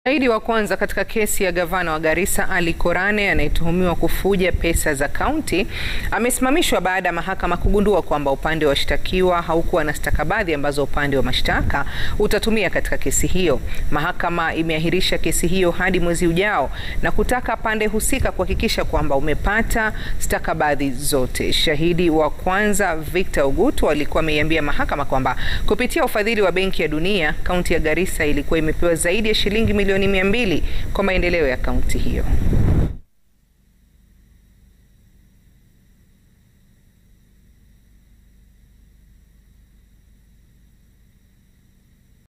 Shahidi wa kwanza katika kesi ya gavana wa Garissa Ali Korane anayetuhumiwa kufuja pesa za kaunti amesimamishwa baada ya mahakama kugundua kwamba upande wa washtakiwa haukuwa na stakabadhi ambazo upande wa mashtaka utatumia katika kesi hiyo. Mahakama imeahirisha kesi hiyo hadi mwezi ujao na kutaka pande husika kuhakikisha kwamba umepata stakabadhi zote. Shahidi wa kwanza Victor Ogutu alikuwa ameiambia mahakama kwamba kupitia ufadhili wa Benki ya Dunia, kaunti ya Garissa ilikuwa imepewa zaidi ya shilingi milioni mia mbili kwa maendeleo ya kaunti hiyo.